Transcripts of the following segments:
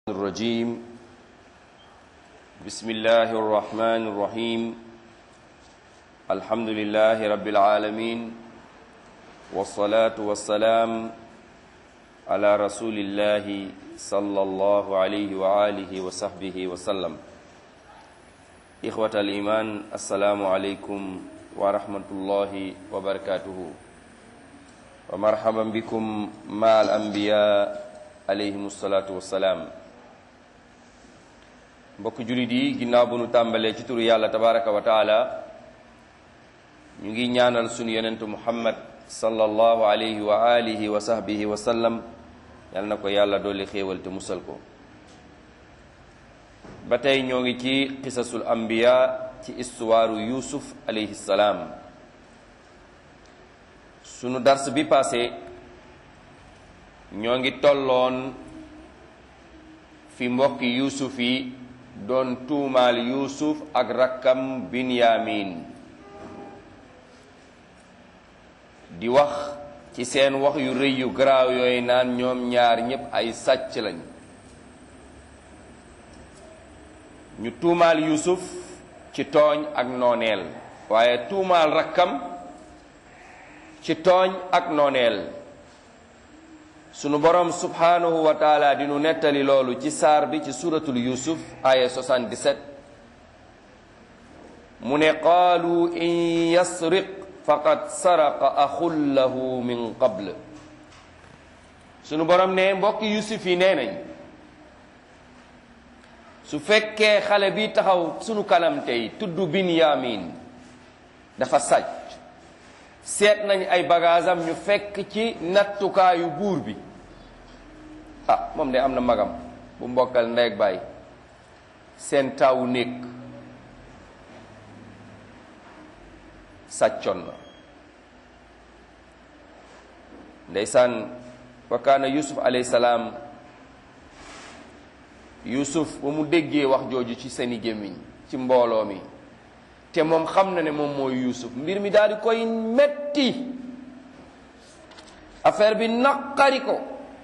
الرجيم بسم الله الرحمن الرحيم الحمد لله رب العالمين والصلاة والسلام على رسول الله صلى الله عليه وآله وصحبه وسلم إخوة الإيمان السلام عليكم ورحمة الله وبركاته ومرحبا بكم مع الأنبياء عليهم الصلاة والسلام mbokk jullit yi ginnaaw bu nu tàmbalee ci turu yàlla tabaraka wa taala ñu ngi ñaanal sunu yonentu muhammad sallallahu alayhi wa alihi wa sahbihi wa sallam yal na ko yàlla dolli xéewal te musal ko ba tey ñoo ngi ci qisasul anbiya ci istuwaaru yusuf alayhi salaam sunu dars bi passé ñoo ngi tolloon fi mbokki yusuf yi doon tuumaal yuusuf ak rakkam binyamin di wax ci seen wax yu rëy yu garaaw yooyu naan ñoom ñaar ñépp ay sàcc lañ ñu tuumaal yuusuf ci tooñ ak nooneel waaye tuumaal rakkam ci tooñ ak nooneel sunu borom subhanahu wa taala di nu nettali loolu ci saar bi ci suratul yusuf aya 77 mu ne qaalu in yasriq faqad saraqa axun lahu min qabl sunu borom ne mbokki yusuf yi nee nañ su fekkee xale bi taxaw sunu kanam tey tudd binyamin dafa sàcc seet nañ ay bagaasam ñu fekk ci nattukaayu buur bi ah moom de am na magam bu mbokkal ndey ak baay seen taawu néeg sàccoon na ndeysaan wa kaana yusuf alayhi salaam yusuf ba mu déggee wax jooju ci seeni gémmiñ ci mbooloo mi te moom xam na ne moom mooy yusuf mbir mi daal di koy metti affaire bi naqari ko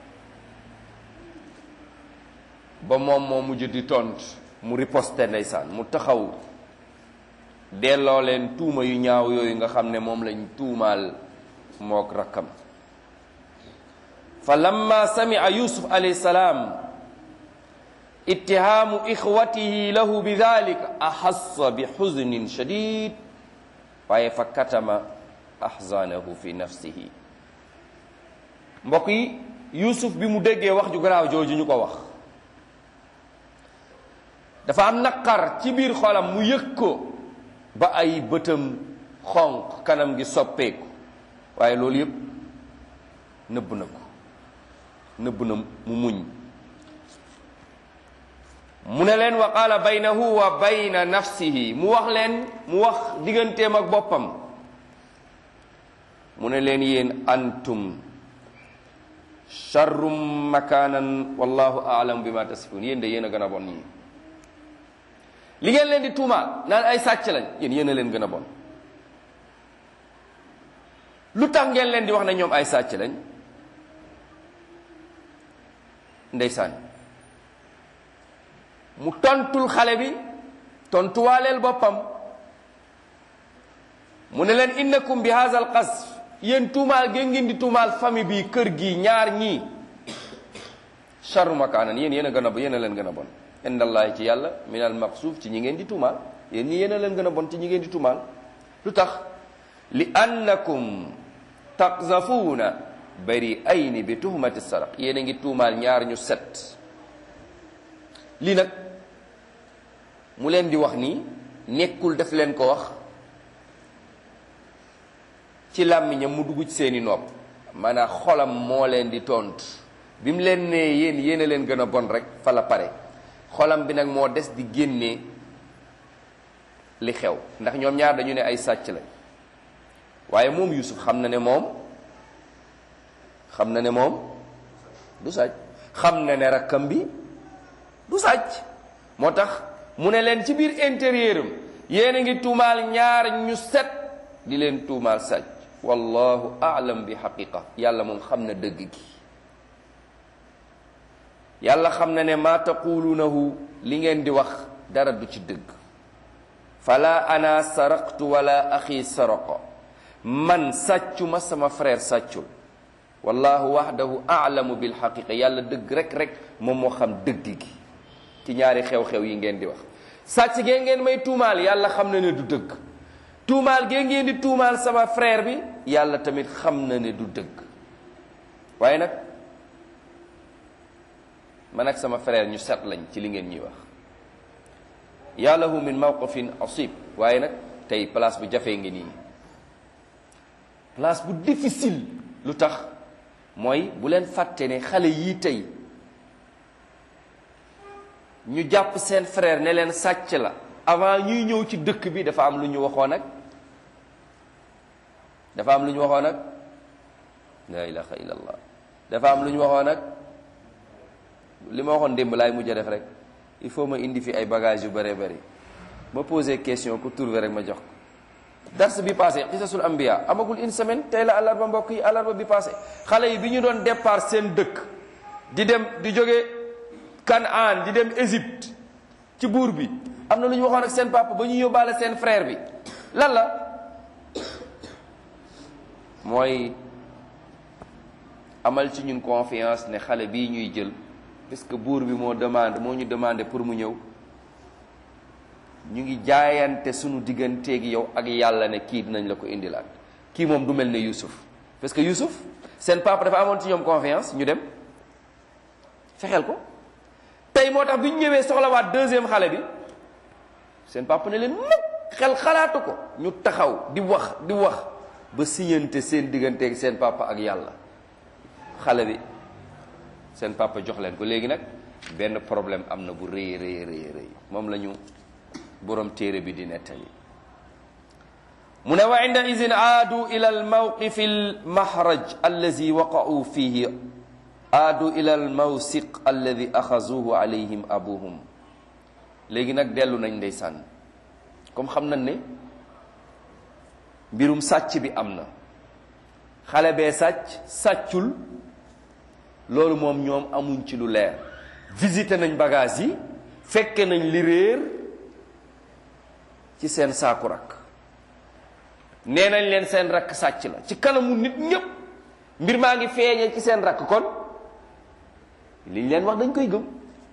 ba moom moo mujj di tont mu riposte ndeysaan mu taxaw delloo leen tuuma yu ñaaw yooyu nga xam ne moom lañ tuumaal mook rakkam fa lamma samia yusuf alayhi salaam ittihaamu ixwatihi lahu bi dalika axassa bi xuznin shadid waaye fa katama axzanahu fi nafsihi mbokk yi yusuf bi mu déggee wax ju garaaw jooju ñu ko wax dafa am naqar ci biir xolam mu yëg ko ba ay bëtam xonq kanam gi soppeeku waaye loolu yépp nëbb na ko nëbb na mu muñ mu ne leen wa qaala baynahu wa bayna nafsihi mu wax leen mu wax digganteem ak boppam mu ne leen yéen antum charrum makaanan wallahu aalam bi ma tasifun yéen de yéen a gën a bon ñii li ngeen leen di tuumaal naan ay sàcc lañ yéen yéen a leen gën a bon lu tax ngeen leen di wax ne ñoom ay sàcc lañ ndeysaan mu tontul xale bi tontuwaaleel boppam mu ne leen innakum bi hadha al qasf yéen tuumaal gén ngeen di tuumaal famille bi kër gi ñaar ñii charru makaanan yéen yéen a gën a yéen a leen gën a bon indallahi ci yàlla min al maqsuuf ci ñi ngeen di tuumaal yéen ñi yéen a leen gën a bon ci ñi ngeen di tuumaal lu tax li annakum taqzafuuna bari ayni bi tuhmati saraq yéen a ngi tuumaal ñaar ñu set lii nag mu leen di wax nii nekkul def leen ko wax ci làmmiñam mu dugg ci seeni nopp maanaam xolam moo leen di tontu bi mu leen nee yéen yéen a leen gën a bon rek fa la pare xolam bi nag moo des di génnee li xew ndax ñoom ñaar dañu ne ay sàcc lañ waaye moom Yusuf xam na ne moom xam na ne moom du sàcc xam na ne rakkam bi du sàcc moo tax mu ne leen ci biir intérieur am yéen a ngi tuumaal ñaar ñu set di leen tuumaal sàcc wallahu aalam bi xaqiqa yàlla moom xam na dëgg gi yàlla xam na ne maa taquluunahu li ngeen di wax dara du ci dëgg fala ana saraqtu wala axi saraqa man sàccuma sama frère sàccul wallahu wahdahu aalamu bil xaqiqa yàlla dëgg rek rek moom moo xam dëgg gi ci ñaari xew-xew yi ngeen di wax sàcc gee ngeen may tuumaal yàlla xam na ne du dëgg tuumaal gee ngeen di tuumaal sama frère bi yàlla tamit xam na ne du dëgg waaye nag man ak sama frère ñu set lañ ci li ngeen ñuy wax yàllahu min mawqifin asib waaye nag tey place bu jafee ngi nii place bu difficile lu tax mooy bu leen fàtte ne xale yii tey ñu jàpp seen frère ne leen sàcc la avant ñuy ñëw ci dëkk bi dafa am lu ñu waxoon nag dafa am lu ñu waxoon nag la ilaha illallah dafa am lu ñu waxoon nag li ma waxoon démb laay mujj a def rek il faut ma indi fi ay bagages yu bëree bëri ma posé question ku trouvé rek ma jox ko dars bi passé xisasul ambiya amagul une semaine tey la àllarba mbokk yi àllarba bi passé xale yi bi ñu doon départ seen dëkk di dem di jóge Kanaan di dem Égypte ci buur bi am na lu ñu waxoon ak seen papa ba ñu yóbbaale seen frère bi lan la mooy amal ci ñun confiance ne xale bii ñuy jël parce que buur bi moo demande moo ñu demandé pour mu ñëw ñu ngi jaayante sunu digganteeg yow ak yàlla ne kii dinañ la ko indilaat kii moom du mel ne Youssouf parce que Youssouf seen papa dafa amoon ci ñoom confiance ñu dem fexeel ko tey moo tax bi ñu ñëwee soxlawaat deuxième xale bi seen papa ne leen mukk xel xalaatu ko ñu taxaw di wax di wax ba siñante seen digganteeg seen papa ak yàlla xale bi seen papa jox leen ko léegi nag benn problème am na bu rëy rëy rëy rëy moom la ñu borom téere bi di nettali mu ne wa inda idin aadu ila al mawqifi al mahraj allazi waqa'u fihi aadu ila al mawsiq alladi axazuhu alayhim abuhum léegi nag dellu nañ ndeysaan comme xam nañ ne mbirum sàcc bi am na xale bee sàcc sàccul loolu moom ñoom amuñ ci lu leer visité nañ bagage yi fekke nañ li réer ci seen saaku rakk nee nañ leen seen rakk sàcc la ci kanamu nit ñépp mbir maa ngi feeñee ci seen rakk kon liñ leen wax dañ koy gëm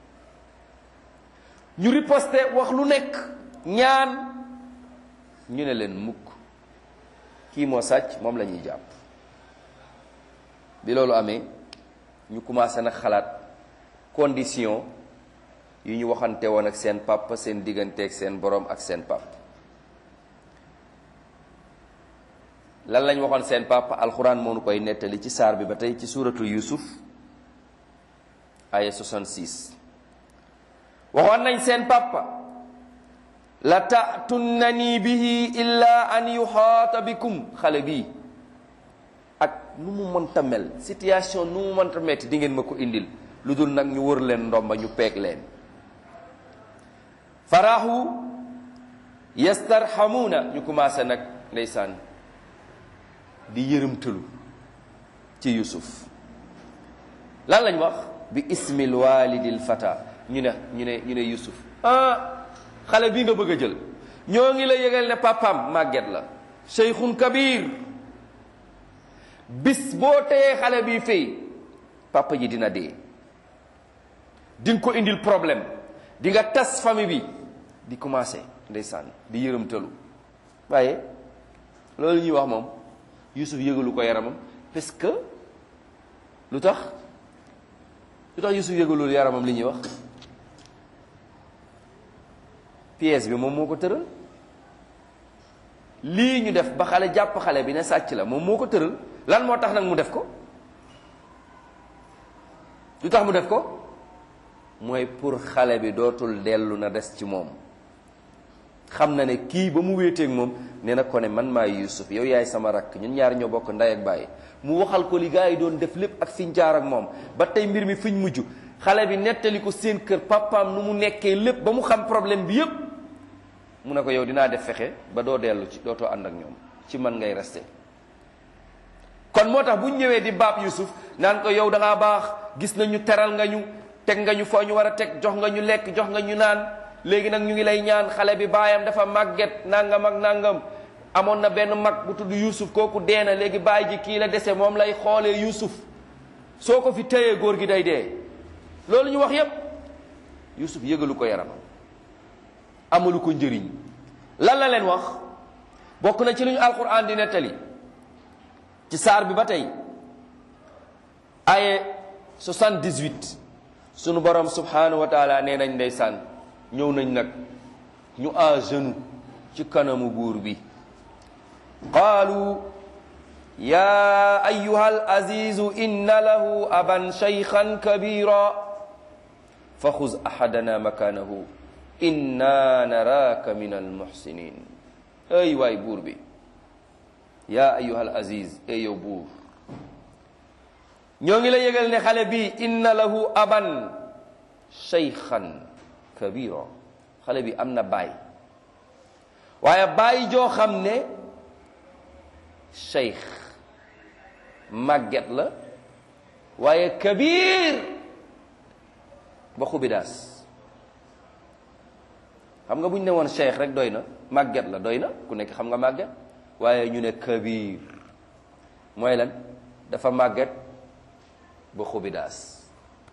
ñu riposte wax lu nekk ñaan ñu ne leen mukk kii moo sàcc moom la ñuy jàpp bi loolu amee ñu commencé nag xalaat condition yu ñu waxante woon ak seen papa seen digganteeg seen borom ak seen papa lan lañ waxoon seen papa alxuraan moo nu koy nettali ci saar bi ba tey ci suuratu yusuf aya 66 waxoon nañ seen papa la ta'tunnani bihi illa an yuhaata bikum xale bii ak nu mu mënta mel situation nu mu mënta metti di ngeen ma ko indil lu dul nag ñu wër leen ndomba ñu peeg leen farahu yastarhamuuna ñu commencé nag ndeysaan di yërëmtalu ci yusuf lan lañ wax bi ismil walidil fata ñu ne ñu ne ñu ne yusuf ah xale bii nga bëgg a jël ñoo ngi la yëgal ne papam màgget la cheikhun kabir bis boo teyee xale bi fii papa ji dina dee di nga ko indil problème di nga tas famille bi di commencé ndeysaan di yërëmtalu waaye loolu ñuy wax moom Yusuf yëgalu ko yaramam parce que lu tax lu tax Yusuf yëgalul yaramam li ñuy wax pièce bi moom moo ko tëral lii ñu def ba xale jàpp xale bi ne sàcc la moom moo ko tëral lan moo tax nag mu def ko lu tax mu def ko mooy pour xale bi dootul dellu na des ci moom xam na ne kii ba mu wéeteeg moom nee na ko ne man maay Yuusuf yow yaay sama rakk ñun ñaar ñoo bokk ndey ak bàyyi mu waxal ko li gaa yi doon def lépp ak fiñ jaar ak moom ba tey mbir mi fiñ mujj xale bi nettali ko seen kër papaam nu mu nekkee lépp ba mu xam problème bi yépp mu ne ko yow dinaa def fexe ba doo dellu ci dootoo ànd ak ñoom ci man ngay resté kon moo tax bu ñu ñëwee di baab Yusuf naan ko yow da ngaa baax gis nañu teral nga ñu teg nga ñu foo ñu war a teg jox nga ñu lekk jox nga ñu naan léegi nag ñu ngi lay ñaan xale bi baayam dafa màgget nangam ak nangam amoon na benn mag bu tudd Yuusuf kooku dee na léegi baay ji kii la dese moom lay xoolee Yuusuf soo ko fi téyee góor gi day dee loolu ñu wax yépp Yuusuf yëgalu ko yaramam amalu ko njëriñ lan la leen wax bokk na ci lu ñu alquran di nettali ci saar bi ba tey aye 78 sunu borom subhanahu wa taala nee nañ ndeysaan ñëw nañ nag ñu à genoux ci kanamu buur bi qaalu ya ayuha al azizu inna lahu aban shaykhan kabira fa xuz ahadana makanahu inna naraka min almuhsinin ay waay buur bi ya ayuha al aziz ey yow buur ñoo ngi la yëgal ne xale bi inna lahu aban shaykhan kabira xale bi am na baay waaye baay joo xam ne shaykh màgget la waaye kabir ba xubidaas xam nga bu ñu ne woon shaykh rek doy na màgget la doy na ku nekk xam nga màgget waaye ñu ne kabir mooy lan dafa màgget ba xubidaas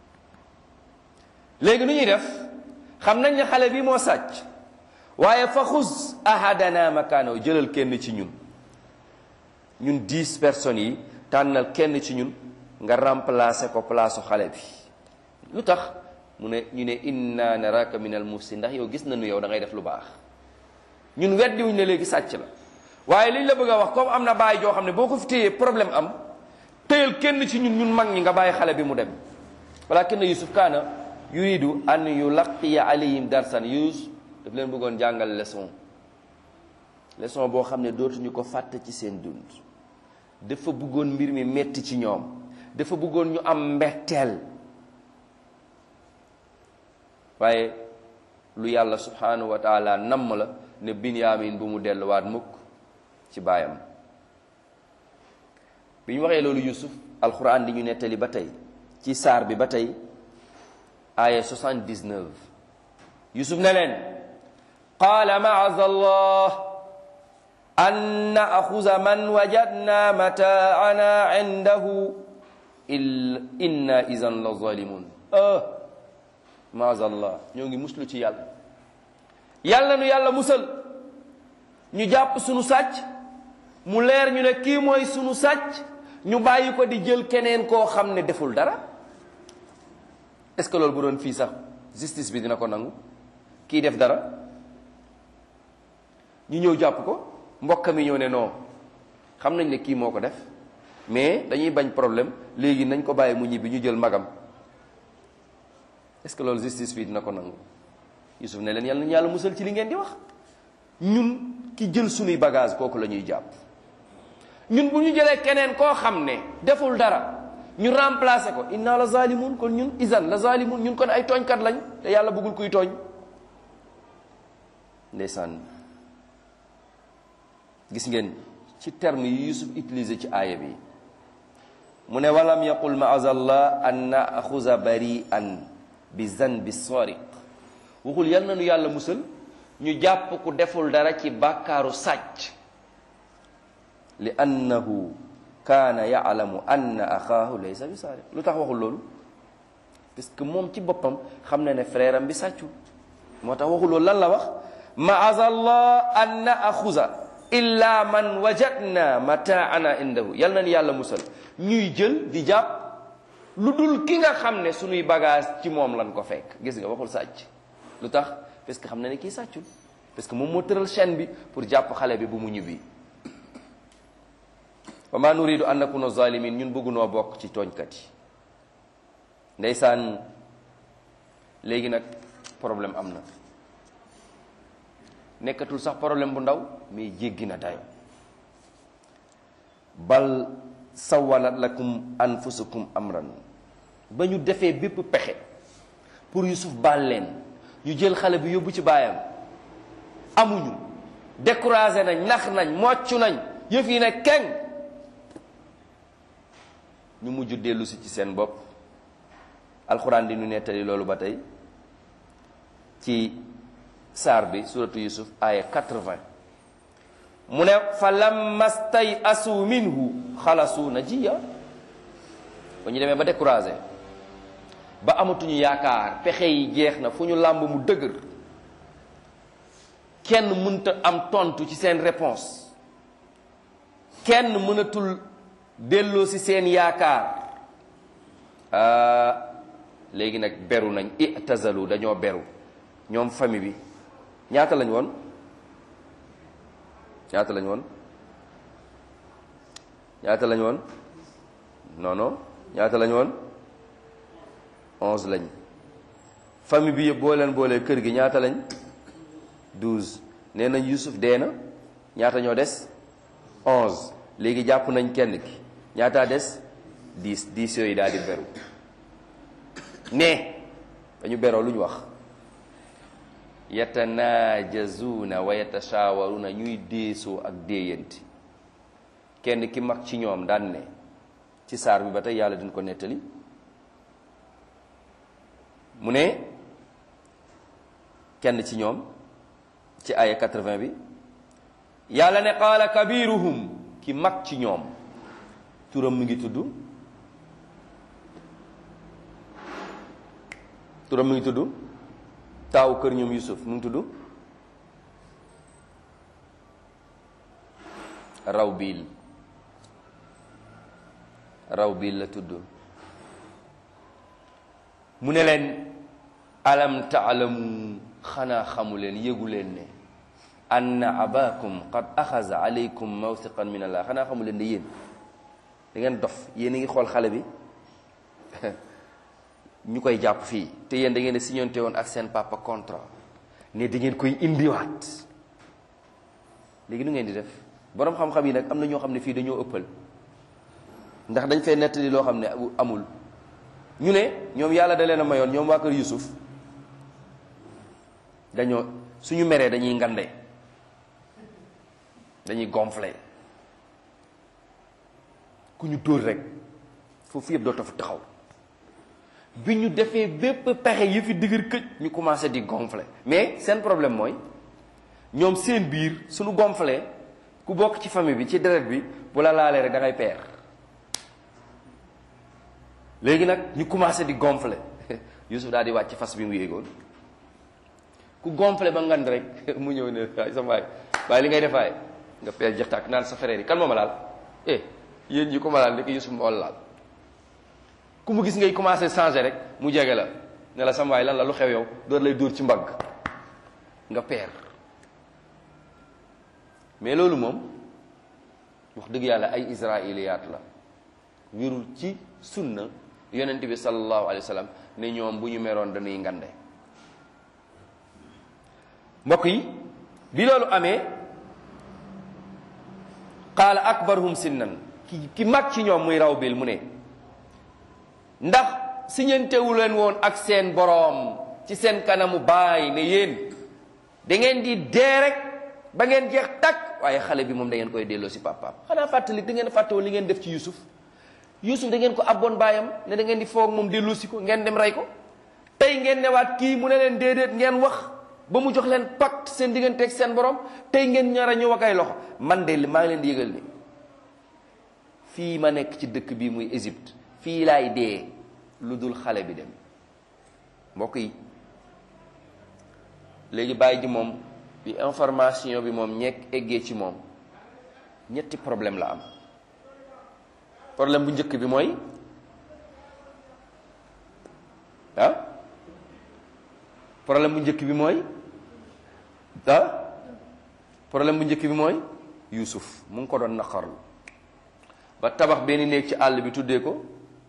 léegi nu ñuy def xam nañ ne xale bi moo sàcc waaye fa xus ahadana makaanaw jëlal kenn ci ñun ñun dix personnes yi tànnal kenn ci ñun nga remplacer ko place xale bi lu tax mu ne ñu ne inna naraka min al muhsin ndax yow gis nañu yow da ngay def lu baax ñun weddiwuñ ne léegi sàcc la waaye liñ la bëgg a wax comme am na bàyyi joo xam ne boo ko fi téyee problème am téyal kenn ci ñun ñun mag ñi nga bàyyi xale bi mu dem walakin yusuf kaana yuridu an yulaqiya alayhim darsan yus daf leen bëggoon jàngal leçon leçon boo xam ne dootuñu ko fàtte ci seen dund dafa bëggoon mbir mi metti ci ñoom dafa bëggoon ñu am mbetteel waaye lu yàlla subhanahu wa taala namm la ne binyamin bu mu delluwaat mukk ci baayam bi ñu waxee loolu yusuf alquran di ñu nettali ba tey ci saar bi ba tey aya 79 yusuf ne leen qaala maaza allah an naaxuza man wajadna mataana indahu inna idan la zalimun ah maaza allah ñoo ngi muslu ci yàlla yàlla nu yàlla musal ñu jàpp sunu sàcc mu leer ñu ne kii mooy sunu sàcc ñu bàyyi ko di jël keneen koo xam ne deful dara est-ce que loolu bu doon fii sax justice bi dina ko nangu kii def dara ñu ñëw jàpp ko mbokk mi ñëw ne non xam nañ ne kii moo ko def mais dañuy bañ problème léegi nañ ko bàyyi mu ñibbi ñu jël magam est-ce que loolu justice bi dina ko nangu Yusuf ne leen yàlla nañu yàlla musal ci li ngeen di wax ñun ki jël sunuy bagage kooku la ñuy jàpp ñun bu ñu jëlee keneen koo xam ne deful dara ñu remplacer ko inna la zalimun kon ñun isan la zalimun ñun kon ay tooñkat lañ te yàlla bëggul kuy tooñ ndeysaan gis ngeen ci terme yi Yusuf utilisé ci aaya bi mu ne walam yaqul maazallah an naaxuza bari'an bi zanbi sariq waxul yal na nu yàlla musal ñu jàpp ku deful dara ci bàkkaaru sàcc li annahu kaana yaalamu anna axaahu laysa bi saariq lu tax waxul loolu parce que moom ci boppam xam na ne frère am bi sàccul moo tax waxul loolu lan la wax maazallah an naaxuza illa man wajadna mataana indahu yal na ni yàlla musal ñuy jël di jàpp lu dul ki nga xam ne suñuy bagage ci moom lan ko fekk gis nga waxul sàcc lu tax parce que xam na ne kii sàccul parce que moom moo tëral chaîne bi pour jàpp xale bi bu mu ñibbi wa ma nuridu an nakuna zalimin ñun bëggunoo bokk ci tooñkat yi ndeysaan léegi nag problème am na nekkatul sax problème bu ndaw mais jéggi na dayo bal sawalat lakum anfusukum amran ba ñu defee bépp pexe pour Yusuf baal leen ñu jël xale bi yóbbu ci baayam amuñu découragé nañ nax nañ mocc nañ yëf yi ne keng ñu mujj dellu si ci seen bopp alxuraan di nu nettali loolu ba tey ci saar bi suratu yusuf aya 80 mu ne fa lamma stay asu minhu xalasu najiya ba ñu demee ba découragé ba amatuñu yaakaar pexe yi jeex na fu ñu làmb mu dëgër kenn mënta am tontu ci seen réponse kenn mënatul delloo ci seen yaakaar léegi nag beru nañ itazalu dañoo beru ñoom famille bi ñaata lañ woon ñaata lañ woon ñaata lañ woon non non ñaata lañ woon onze lañ famille bi yëpp boo leen boolee kër gi ñaata lañ douze nee nañ Yusuf dee na ñaata ñoo des onze léegi jàpp nañ kenn ki ñaataa des dix dix yooyu daal di beru ne dañu beroo lu ñu wax yatanaajazuuna wa yatashaawaruuna ñuy déesoo ak déeyanti kenn ki mag ci ñoom daan ne ci saar bi ba tey yàlla dina ko nettali mu ne kenn ci ñoom ci aya 80 bi yàlla ne qaala kabiruhum ki mag ci ñoom turam mi ngi tudd turam mi ngi tudd taawu kër ñoom Yusuf mu ngi tudd Rawbil Rawbil la tudd mu ne leen alam taalamu xanaa xamu leen yëgu leen ne anna abakum qad axaza alaykum mawsiqan min allah xanaa xamu leen ne yéen da ngeen dof yéen a ngi xool xale bi ñu koy jàpp fii te yéen da ngeen a signonte woon ak seen papa contrat ne da ngeen koy indiwaat léegi nu ngeen di def boroom xam-xam yi nag am na ñoo xam ne fii dañoo ëppal ndax dañ fee nettali loo xam ne amul ñu ne ñoom yàlla da leen a mayoon ñoom waa kër Yusuf dañoo suñu meree dañuy ngande dañuy gonflé ku ñu dóor rek foofu yëpp dootoo fa taxaw bi ñu defee bépp pexe yi fi digër këj ñu commencé di gonflé mais seen problème mooy ñoom seen biir suñu gonflé ku bokk ci famille bi ci deret bi bu la laalee rek da ngay peer léegi nag ñu commencé di gonflé Yusuf daal di wàcc fas bi mu yéegoon ku gonflé ba ngand rek mu ñëw ne waay sa waay waaye li ngay defaay nga peer jëxtaak naan sa frère yi kan moo ma laal eh yéen ñi ko ma laal ndeke Yusuf moo laal ku mu gis ngay commencé changer rek mu jege la ne la sama waay lan la lu xew yow door lay dóor ci mbagg nga peer mais loolu moom wax dëgg yàlla ay israiliyaat la wérul ci sunna yonent bi sallallahu alayhi wa sallam ne ñoom bu ñu meroon dañuy ngande mbokk yi bi loolu amee qaala akbaruhum sinnan ki ki mag ci ñoom muy raw bil mu ne ndax siñantewu leen woon ak seen boroom ci seen kanamu baay ne yéen da ngeen di dee rek ba ngeen jeex takk waaye xale bi moom da ngeen koy delloo si papaam xanaa fàttali da ngeen fàttewoon li ngeen def ci Yusuf Yusuf da ngeen ko abboon baayam ne da ngeen di foog moom delloo si ko ngeen dem rey ko tey ngeen newaat kii mu ne leen déedéet ngeen wax ba mu jox leen pacte seen diggante ak seen borom tey ngeen ñaar a ñëw ak ay loxo man de maa ngi leen di yëgal ni fii ma nekk ci dëkk bii muy Égypte fii laay dee lu dul xale bi dem mbokk yi léegi bàyyi ji moom bi information bi moom ñekk eggee ci moom ñetti problème la am problème bu njëkk bi mooy ah problème bu njëkk bi mooy ah problème bu njëkk bi mooy Yuusuf mu ngi ko doon naqarlu ba tabax benn néeg ci àll bi tuddee ko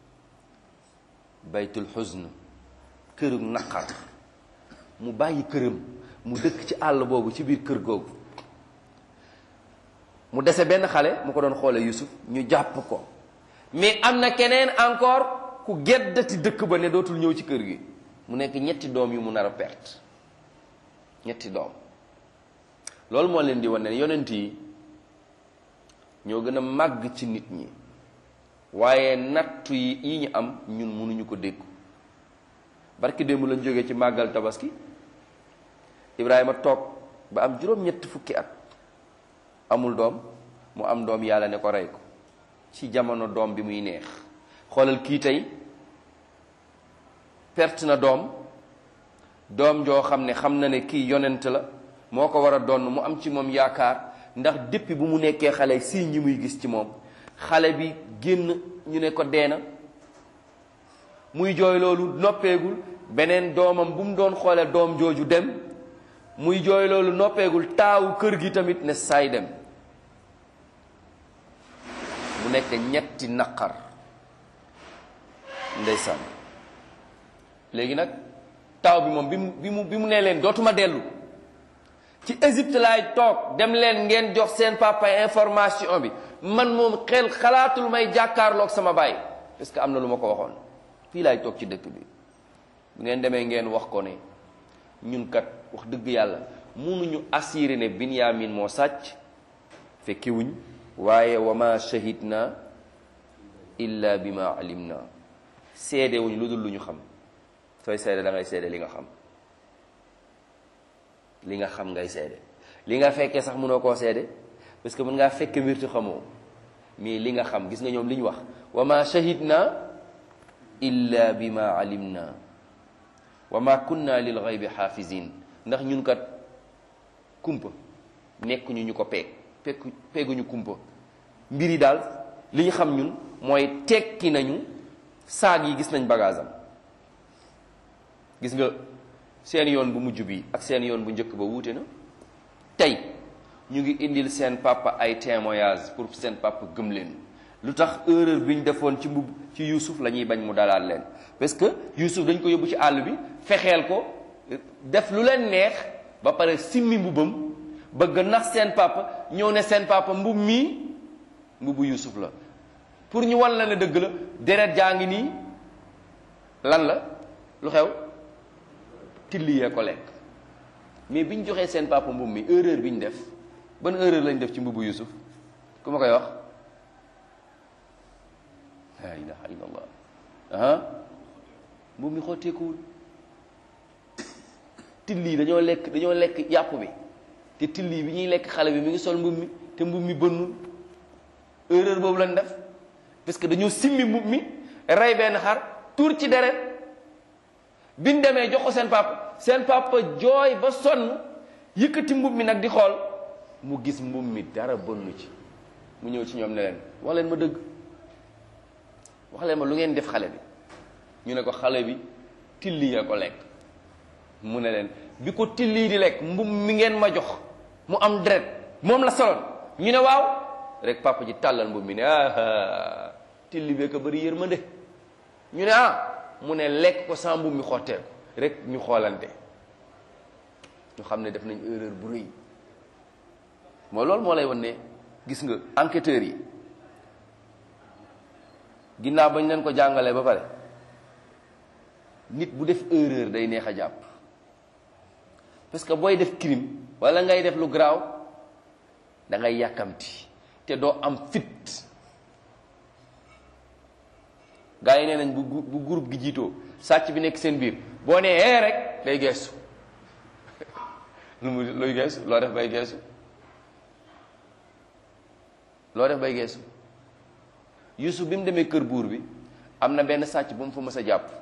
baytul xusn kërug naqar mu bàyyi këram mu dëkk ci àll boobu ci biir kër googu mu dese benn xale mu ko doon xoole Yusuf ñu jàpp ko mais am na keneen encore ku geddati dëkk ba ne dootul ñëw ci kër gi mu nekk ñetti doom yu mu nar a perte ñetti doom loolu moo leen di wane ne yonent yi ñoo gën a màgg ci nit ñi waaye nattu yi yi ñu am ñun mënuñu ko dékku barki démb lañ jógee ci màggal tabaski Ibrahima toog ba am juróom-ñetti fukki at amul doom mu am doom yàlla ne ko rey ko ci jamono doom bi muy neex xoolal kii tey perte na doom doom joo xam ne xam na ne kii yonent la moo ko war a doon mu am ci moom yaakaar ndax depuis bu mu nekkee xale signe yi muy gis ci moom xale bi génn ñu ne ko deena muy jooy loolu noppeegul beneen doomam bu mu doon xoole doom jooju dem muy jooy loolu noppeegul taawu kër gi tamit ne saay dem mu nekk ñetti naqar ndeysaan léegi nag taaw bi moom bi mu bi mu bi mu nee leen dootuma dellu ci Égypte laay toog dem leen ngeen jox seen papa information bi man moom xel xalaatul may jàkkaarloog sama baay parce que am na lu ma ko waxoon fii laay toog ci dëkk bi bu ngeen demee ngeen wax ko ne ñun kat wax dëgg yàlla mënuñu assuré ne Binyamin moo sàcc fekkiwuñ waaye wa ma shahidna illa bi ma alimna seede wuñ lu dul lu ñu xam sooy seede da ngay seede li nga xam li nga xam ngay seede li nga fekkee sax mënoo koo seede parce que mën ngaa fekke mbir te xamoo mais li nga xam gis nga ñoom li ñu wax wa ma shahidna illa bi ma alimna wa ma kunna lil ghaybi xaafizin ndax ñun kat kumpa nekkuñu ñu ko peeg pekk peeguñu kumpa mbir yi daal li ñu xam ñun mooy tekki nañu saag yi gis nañ bagage am gis nga seen yoon bu mujj bi ak seen yoon bu njëkk ba wuute na tey ñu ngi indil seen papa ay témoignage pour seen papa gëm leen lu tax erreur bi ñu defoon ci mbub ci Yuusuf la ñuy bañ mu dalaat leen parce que Yuusuf dañ ko yóbbu ci àll bi fexeel ko def lu leen neex ba pare simmi mbubam bëgg nax seen papa ñëw ne seen papa mbub mii mbubu Yuusuf la pour ñu wan la ne dëgg la deret jaa ngi nii lan la lu xew tilli yee ko lekk mais bi ñu joxee seen papa mbub mi erreur bi ñu def ban erreur lañ def ci mbubu Yuusuf ku ma koy wax la ilaha illallah ah mbub mi xotteekuwul tilli dañoo lekk dañoo lekk yàpp bi te tilli bi ñuy lekk xale bi mi ngi sol mbub mi te mbub mi bënnul erreur boobu lañ def parce que dañoo simmi mbub mi rey benn xar tuur ci deret biñ demee jox ko seen papa seen papa jooy ba sonn yëkkati mbub mi nag di xool mu gis mbub mi dara bënnu ci mu ñëw ci ñoom ne leen wax leen ma dëgg wax leen ma lu ngeen def xale bi ñu ne ko xale bi tilli ya ko lekk mu ne leen bi ko tilli di lekk mbub mi ngeen ma jox mu am deret moom la soloon ñu ne waaw rek papa ji tàllal mbub mi ne ah tilli bee ko bëri yërmande ñu ne ah mu ne lekk ko sa mbub mi xotteeku rek ñu xoolante ñu xam ne def nañ erreur bu rëy mooy loolu moo lay wan ne gis nga enquêteurs yi ginnaaw bañ leen ko jàngalee ba pare nit bu def erreur day neex a jàpp parce que booy def crime wala ngay def lu garaaw da ngay yàkkamti te doo am fit gaa yi nee nañ bu bu groupe gi jiitoo sàcc bi nekk seen biir boo nee ee rek day geesu lu mu luy geesu loo def bay geesu loo def bay geesu Yusuf bi mu demee kër buur bi am na benn sàcc bu mu fa mës a jàpp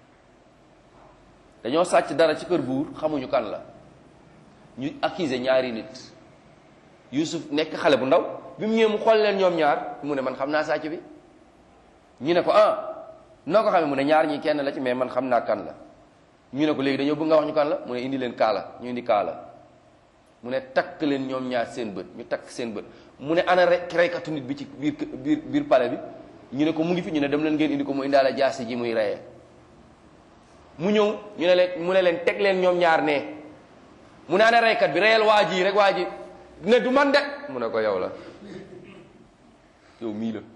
dañoo sàcc dara ci kër buur xamuñu kan la ñu accusé ñaari nit Yusuf nekk xale bu ndaw bi mu ñëwee mu xool leen ñoom ñaar mu ne man xam naa sàcc bi ñu ne ko ah noo ko xamee mu ne ñaar ñi kenn la ci mais man xam naa kan la ñu ne ko léegi dañoo bëgg nga wax ñu kan la mu ne indi leen kaala ñu indi kaala mu ne takk leen ñoom ñaar seen bët ñu takk seen bët mu ne ana rek reykatu nit bi ci biir biir biir pale bi ñu ne ko mu ngi fi ñu ne dem leen ngeen indi ko mu indaale jaasi ji muy reyee mu ñëw ñu ne leen mu ne leen teg leen ñoom ñaar ne mu ne ana reykat bi reyal waa ji rek waa ji ne du man de mu ne ko yow la yow mii la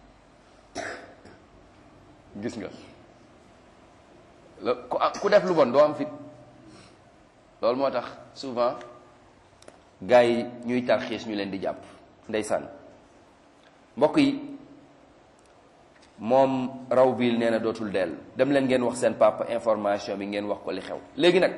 gis nga la ku def lu bon doo am fit loolu moo tax souvent gars yi ñuy tarxiis ñu leen di jàpp ndeysaan mbokk yi moom raw biil nee na dootul dellu dem leen ngeen wax seen papa information bi ngeen wax ko li xew léegi nag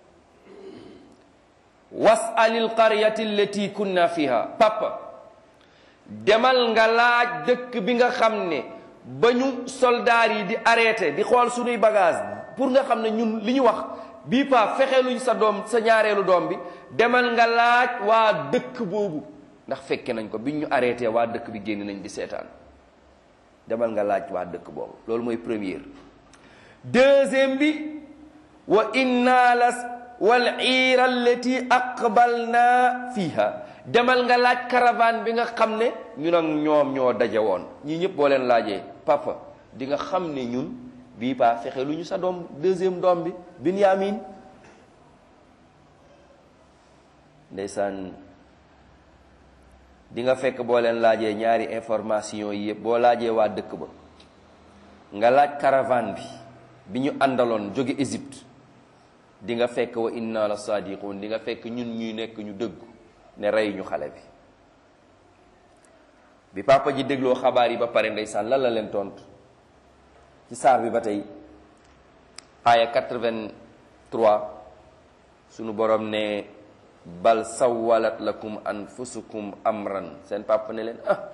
wasalil qaryati allati kunna fiha papa demal nga laaj dëkk bi nga xam ne ba ñu soldaar yi di arrêté di xool suñuy bagage pour nga xam ne ñun li ñu wax bii pa fexeeluñ sa doom sa ñaareelu doom bi demal nga laaj waa dëkk boobu ndax fekke nañ ko biñ ñu arrêté waa dëkk bi génn nañ di seetaan demal nga laaj waa dëkk boobu loolu mooy première deuxième bi wa inna la wal iira allati aqbalna fiha demal nga laaj caravane bi nga xam ne ñun ak ñoom ñoo daje woon ñii ñëpp boo leen laajee papa di nga xam ne ñun bii paa fexe lu ñu sa doom deuxième doom bi Binyamin ndeysaan di nga fekk boo leen laajee ñaari information yi yëpp boo laajee waa dëkk ba nga laaj caravane bi bi ñu àndaloon jóge Égypte di nga fekk wa inna la sadiqun di nga fekk ñun ñuy nekk ñu dëggu ne rey ñu xale bi bi papa ji dégloo xabaar yi ba pare ndeysaan lan la leen tontu ci saar bi ba tey aaya 83 sunu borom ne bal sawalat lakum anfusukum amran seen papa ne leen ah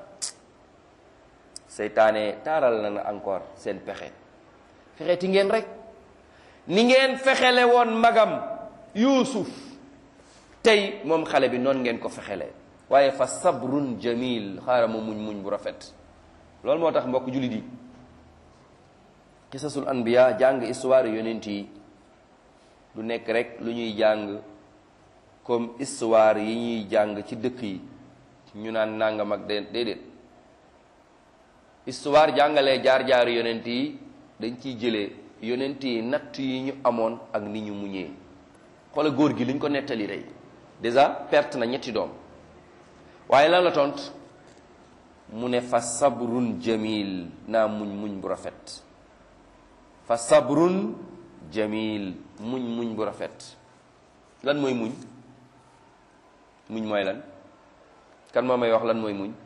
seytaane taaral na na encore seen pexe fexeti ngeen rek ni ngeen fexele woon magam yuusuf tey moom xale bi noonu ngeen ko fexele waaye fa sabrun jamil xaaral ma muñ muñ bu rafet loolu moo tax mbokk jullit yi qisasul anbiya jàng histoire yonent yi du nekk rek lu ñuy jàng comme histoire yi ñuy jàng ci dëkk yi ñu naan nangam ak déedéet histoire jàngalee jaar-jaaru yonent yi dañ ciy jëlee yonent yi natt yi ñu amoon ak ni ñu muñee xoola góor gi liñ ko nettali tey déjà perte na ñetti doom waaye lan la tont mu ne fa sabrun jamil naa muñ muñ bu rafet fa sabrun jamil muñ muñ bu rafet lan mooy muñ muñ mooy lan kan moo may wax lan mooy muñ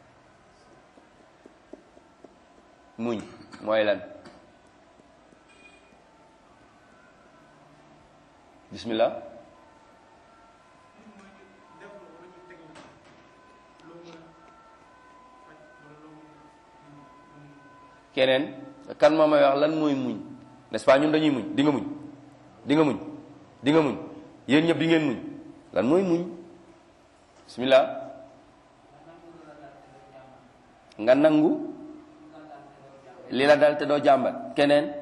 muñ mooy lan bismillah keneen kan moo may wax lan mooy muñ n'est-ce pas ñun dañuy muñ di nga muñ di nga muñ di nga muñ yéen ñëpp di ngeen muñ lan mooy muñ bismillah nga nangu li la dal te doo jàmbat keneen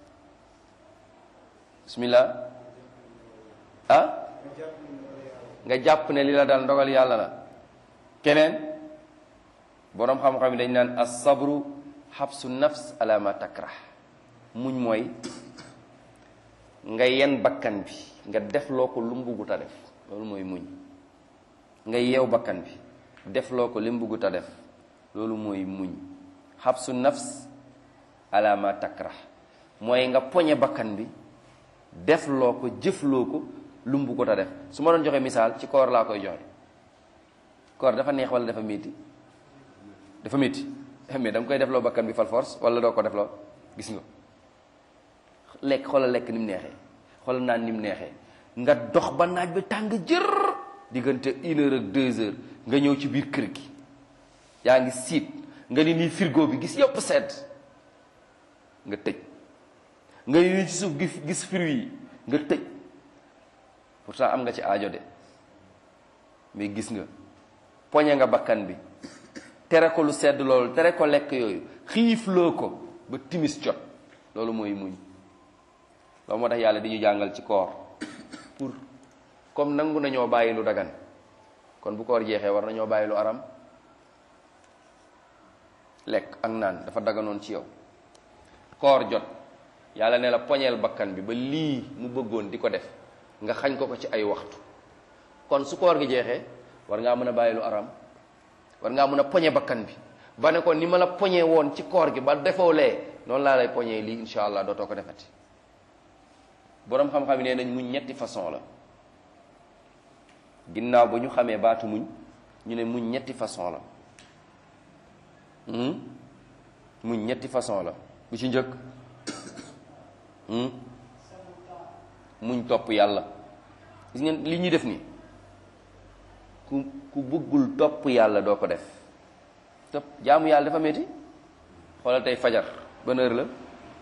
bismillah ah nga jàpp ne li la dal ndogal yàlla la keneen boroom xam-xam yi dañ naan as-sabru xabsu nafs ala ma takrah muñ mooy nga yen bakkan bi nga def loo ko lu mu buggut a def loolu mooy muñ nga yeew bakkan bi def loo ko li mu buggut a def loolu mooy muñ xabsu nafs ala ma takrah mooy nga poñe bakkan bi def loo ko jëf loo ko lu mu buggut a def su ma doon joxe misaal ci koor laa koy joxe koor dafa neex wala dafa métti dafa métti mais da nga koy defloo bakkan bi fal force wala doo ko defloo gis nga lekk xoolal lekk ni mu neexee xoolal naan ni mu neexee nga dox ba naaj bi tàng jër diggante une heure ak deux heures nga ñëw ci biir kër gi yaa ngi siit nga ni nii frigo bi gis yëpp sedd nga tëj nga ni ci suuf gis gis fruit yi nga tëj pourtant am nga ci aajo de mais gis nga poñe nga bakkan bi tere ko lu sedd loolu tere ko lekk yooyu xiifloo ko ba timis jot loolu mooy muñ loolu moo tax yàlla di ñu jàngal ci koor pour comme nangu nañoo bàyyi lu dagan kon bu koor jeexee war nañoo bàyyi lu aram lekk ak naan dafa daganoon ci yow koor jot yàlla ne la poñeel bakkan bi ba lii mu bëggoon di ko def nga xañ ko ko ci ay waxtu kon su koor gi jeexee war ngaa mën a bàyyi lu aram war ngaa mën a poñe bakkan bi ba ne ko ni ma la poñe woon ci koor gi ba defoo lee noonu laa lay poñee lii insha allah dootoo ko defati boroom xam-xam yi nee nañ muñ ñetti façon la ginnaaw ba ñu xamee baatu muñ ñu ne muñ ñetti façon la muñ ñetti façon la bu ci njëkk muñ topp yàlla gis ngeen li ñuy def nii ku ku bëggul topp yàlla doo ko def topp jaamu yàlla dafa metti xoolal tey fajar ban heure la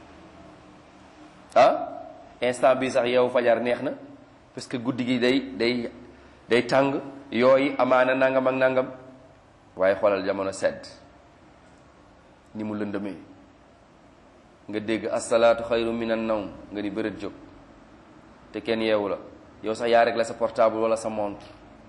ah instant bi sax yow fajar neex na parce que guddi gi day day day tàng yooyu amaana nangam ak nangam waaye xoolal jamono sedd ni mu lëndëmee nga dégg asalaatu xayru min an nawm nga di bërët jóg te kenn yeewu la yow sax yaa rek la sa portable wala sa montre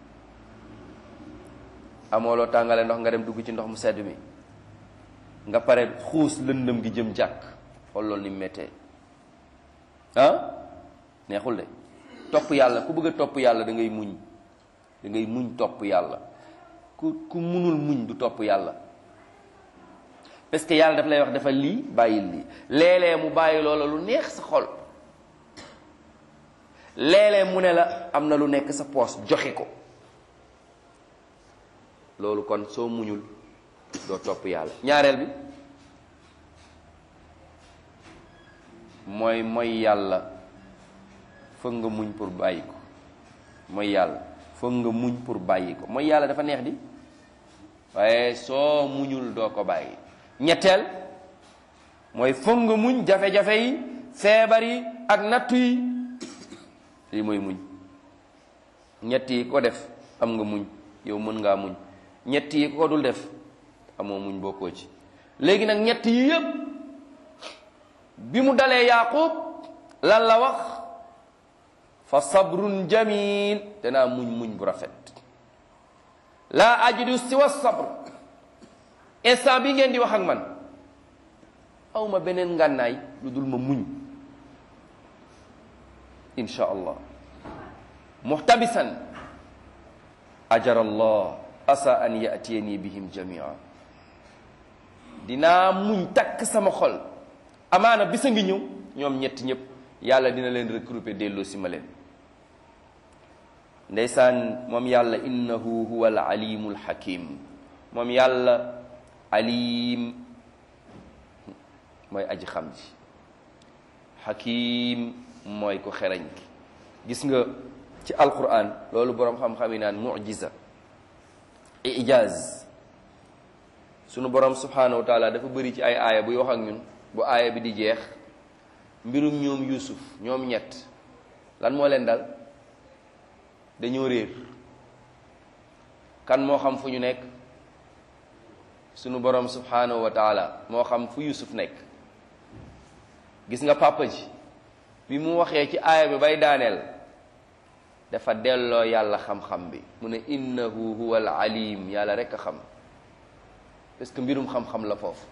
amoo loo tàngale ndox nga dem dugg ci ndox mu sedd mi nga pare xuus lëndëm gi jëm jàkk xool loolu ni mu méttee ah neexul de topp yàlla ku bëgg a topp yàlla da ngay muñ da ngay muñ topp yàlla ku ku munul muñ du topp yàlla parce que yàlla daf lay wax dafa lii bàyyil lii léeg-léeg mu bàyyi loola lu neex sa xol léeg-léeg mu ne la am na lu nekk sa poos joxe ko loolu kon soo muñul doo topp yàlla ñaareel bi mooy mooy yàlla foog nga muñ pour bàyyi ko mooy yàlla foog nga muñ pour bàyyi ko mooy yàlla dafa neex di waaye soo muñul doo ko bàyyi ñetteel mooy foog nga muñ jafe-jafe yi feebar yi ak nattu yi lii mooy muñ ñett yi ko def am nga muñ yow mën ngaa muñ ñett yi ko dul def amoo muñ bokkoo ci léegi nag ñett yi yëpp bi mu dalee yaqub lan la wax fa sabrun jamil danaa muñ muñ bu rafet laa ajidu siwa sabr instant bi ngeen di wax ak man awma beneen ngànnaay lu dul ma muñ insha allah muhtabisan ajara allah asa an yatiyani bihim jamia dinaa muñ takk sama xol amaana bisa ngi ñëw ñoom ñetti ñëpp yàlla dina leen regrouper delloo si ma leen ndeysaan moom yàlla innahu huwa al alimu al hakim moom yàlla alim mooy aji xam ji hakim mooy ko xereñ ki gis nga ci alquran loolu boroom xam-xam yi naan mujiza ijaz sunu borom subhanahu wa taala dafa bëri ci ay aaya buy wax ak ñun bu aaya bi di jeex mbirum ñoom yusuf ñoom ñett lan moo leen dal dañoo réer kan moo xam fu ñu nekk sunu borom subhanahu wa taala moo xam fu yusuf nekk gis nga papa ji bi mu waxee ci aaya bi bay daaneel dafa delloo yàlla xam-xam bi mu ne innahu huwa al alim yàlla rek a xam parce que mbirum xam-xam la foofu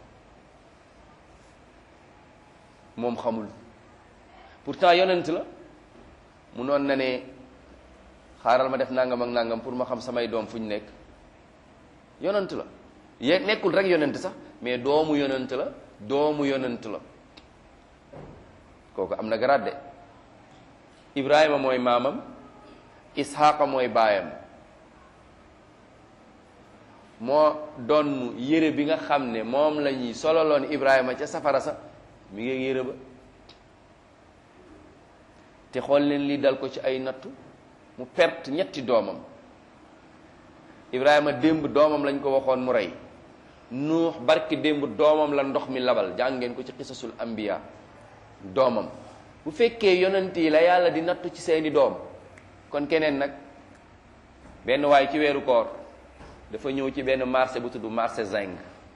moom xamul pourtant yonent la mu noon na ne xaaral ma def nangam ak nangam pour ma xam samay doom fu ñu nekk yonent la ye nekkul rek yonent sax mais doomu yonent la doomu yonent la kooku am na garaat de Ibrahima mooy maamam Isxaaqa mooy baayam moo doon yére bi nga xam ne moom la ñuy sololoon Ibrahima ca safara sa mi ngi yére ba te xool leen lii dal ko ci ay nattu mu perte ñetti doomam Ibrahima démb doomam lañ ko waxoon mu rey nuux barki démb doomam la ndox mi labal jàngeen ko ci xisasul ambiya doomam bu fekkee yonent yi la yàlla di nattu ci seeni doom kon keneen nag benn waay ci weeru koor dafa ñëw ci benn marché bu tudd marché zinc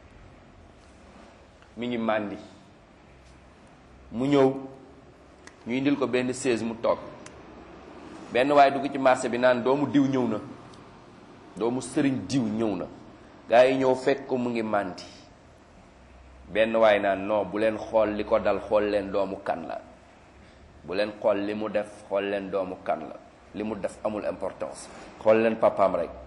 mi ngi màndi mu ñëw ñu indil ko benn chaise mu toog benn waay dugg ci marché bi naan doomu diw ñëw na doomu sëriñ diw ñëw na gaa yi ñëw fekk ko mu ngi màndi benn waay naan non bu leen xool li ko dal xool leen doomu kan la bu leen xool li mu def xool leen doomu kan la li mu def amul importance xool leen papaam rek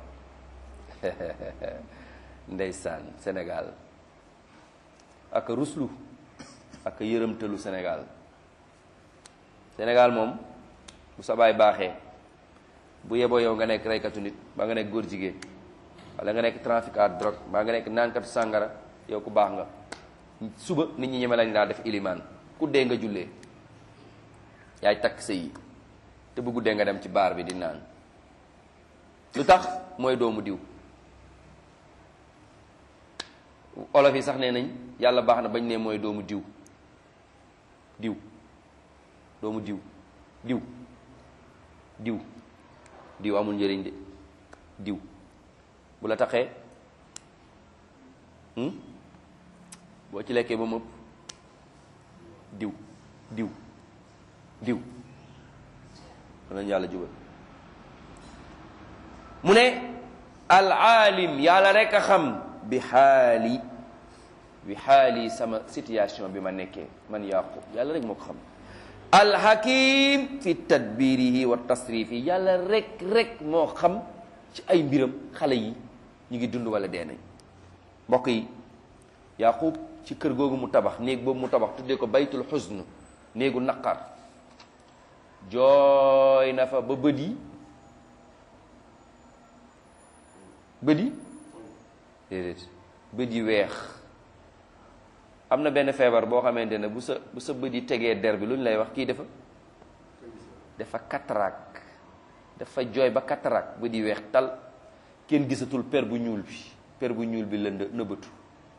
ndeysaan Sénégal ak ruslu ak yërëmtalu Sénégal Sénégal moom bu sa baay baaxee bu yeboo yow nga nekk reykatu nit ba nga nekk góor jigéen wala nga nekk trafiquant drogue ba nga nekk naankatu sàngara yow ku baax nga suba nit ñi ñeme lañ daa def ilimaan ku dee nga jullee yaay takk sëy yi te bu guddee nga dem ci baar bi di naan lu tax mooy doomu diw olof yi sax nee nañ yàlla baax na bañ ne mooy doomu diw diw doomu diw diw diw diw amul njëriñ de diw bu la taxee boo ci lekkee ba mëpp diw diw diw danañ yàlla jubal mu ne al aalim yàlla rek a xam bi xaali bi xaali sama situation bi ma nekkee man yaqub yàlla rek moo ko xam al hakim fi tadbirihi wa tasrifi yàlla rek rek moo xam ci ay mbiram xale yi ñu ngi dund wala dee nañ mbokk yi yaqub ci kër googu mu tabax néeg boobu mu tabax tuddee ko baytul xusn néegu naqar jooy na fa ba bët yi bët yi déedéet bët yi weex am na benn feebar boo xamante ne bu sa bu sa bët yi tegee der bi lu ñu lay wax kii dafa dafa cataracte dafa jooy ba cataracte bët yi weex tal kenn gisatul per bu ñuul bi per bu ñuul bi la nëbbatu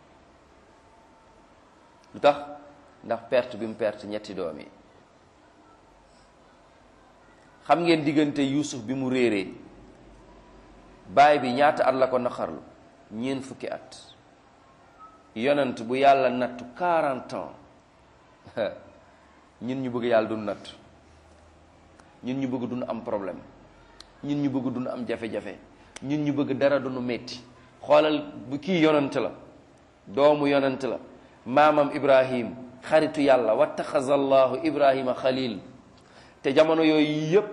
lu tax ndax perte bi mu perte ñetti doom yi xam ngeen diggante Yuusuf bi mu réeree baay bi ñaata at la ko naqarlu ñeent fukki at yonent bu yàlla nattu 40 ans ñun ñu bëgg yàlla dun natt ñun ñu bëgg dun am problème ñun ñu bëgg dun am jafe-jafe ñun ñu bëgg dara dunu metti xoolal bu kii yonent la doomu yonent la maamam ibrahim xaritu yàlla wattaxaza allahu ibrahima xalil te jamono yooyu yépp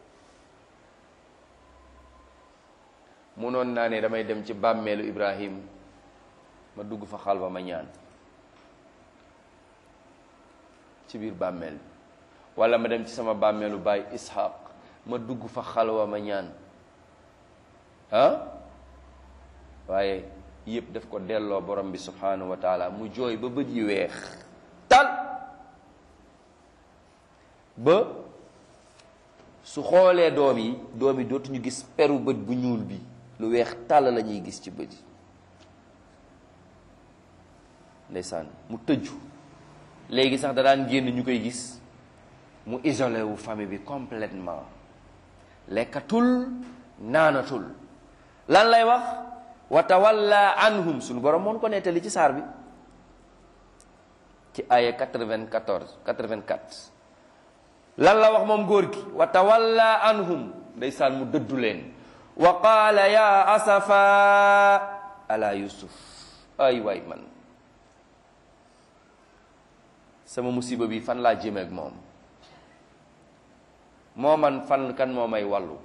munoon naa ne damay dem ci bàmmeelu ibrahim ma dugg fa xalwa ma ñaan ci biir bàmmeel bi wala ma dem ci sama bàmmeelu baay ishaq ma dugg fa xalwa ma ñaan ah waaye yëpp daf ko delloo borom bi subhanahu wa taala mu jooy ba bët yi weex tal ba su xoolee doom yi doom yi dootuñu gis peru bët bu ñuul bi lu weex tàll la ñuy gis ci bët yi ndeysaan mu tëju léegi sax da daan génn ñu koy gis mu isolé wu famille bi complètement lekkatul naanatul lan lay wax wa tawalla anhum suñu borom moon ko nettali ci saar bi ci aya 94 84 lan la wax moom góor gi wa tawalla anhum ndeysaan mu dëddu leen wa qaala ya asafa ala yusuf ay waay man sama musiba bi fan laa jëme ak moom moo man fan kan moo may wàllu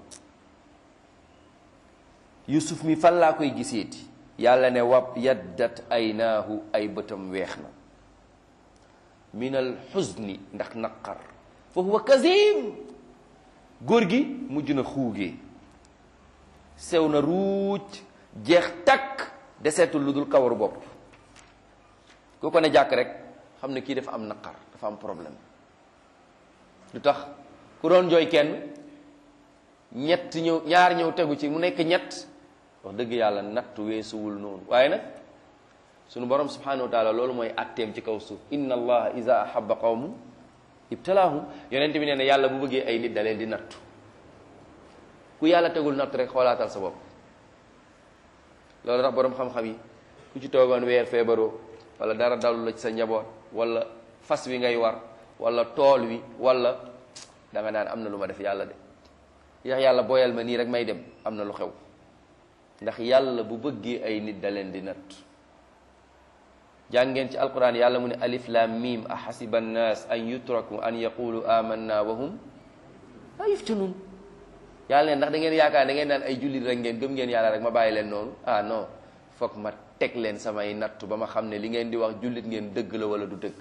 yusuf mi fan laa koy giseeti yàlla ne wab yaddat aynaahu ay bëtam weex na min al xuzni ndax naqar fa huwa kazim góor gi mujj na xuugee sew na ruuj jeex takk deseetul lu dul kawaru bopp ku ko ne jàkk rek xam ne kii dafa am naqar dafa am problème lu tax ku doon jooy kenn ñett ñëw ñaar ñëw tegu ci mu nekk ñett wax dëgg yàlla nattu weesuwul noonu waaye nag sunu borom subhanahu wa taala loolu mooy atteem ci kaw suuf inna allaha iza ahabba qawmu ibtalaahum yonent bi nee na yàlla bu bëggee ay nit da leen di nattu ku yàlla tegul nattu rek xoolaatal sa bopp loolu tax borom xam-xam yi ku ci toogoon weer feebaroo wala dara dalu la ci sa njaboot wala fas wi ngay war wala tool wi wala da nga naan am na lu ma def yàlla de yax yàlla booyal ma nii rek may dem am na lu xew ndax yàlla bu bëggee ay nit da leen di natt jàngeen ci alquran yàlla mu ne alif lam mim ahasiba annas an yutraku an yaqulu amanna wa hum la yuftanun yàlla ne ndax da ngeen yaakaar da ngeen naan ay jullit rek ngeen gëm ngeen yàlla rek ma bàyyi leen noonu ah non foog ma teg leen samay nattu ba ma xam ne li ngeen di wax jullit ngeen dëgg la wala du dëgg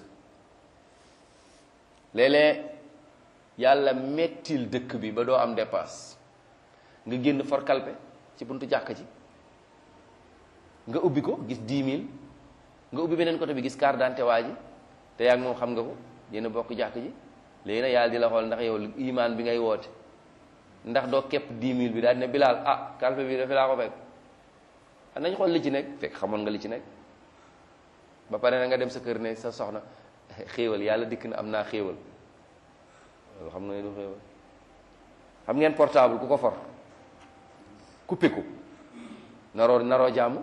léeg-léeg yàlla mettil dëkk bi ba doo am dépasse nga génn for kalpe ci buntu jàkk ji nga ubbi ko gis dix mille nga ubbi beneen côté bi gis carte d'identité waa ji te yaa ngi moom xam nga ko yéen a bokk jàkk ji léegi nag yàlla di la xool ndax yow imaan bi ngay woote ndax doo képp 10 000 bi daal di ne bilaal ah kalpe bi dafa laa ko fekk nañ xool li ci nekk fekk xamoon nga li ci nekk ba pare na nga dem sa kër ne sa soxna xéewal yàlla dikk na am naa xéewal loolu xam nga ne du xéewal xam ngeen portable ku ko for coupé ko naroo naroo jàmm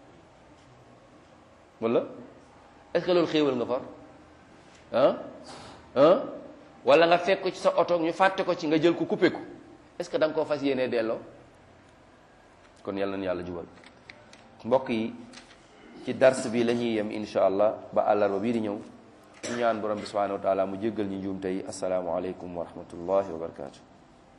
wala est-ce que loolu xéewal nga for ah ah wala nga fekk ko ci sa oto ñu fàtte ko ci nga jël ko coupé ko est-ce que da nga koo fas yéenee delloo kon yàlla na yàlla jubal mbokk yi ci dars bi la ñuy yem insha allah ba àllarba bii di ñëw ñu ñaan borom bi subhanahu wa taala mu jéggal ñu njuum tey asalaamu aleykum wa rahmatullahi wa barakatu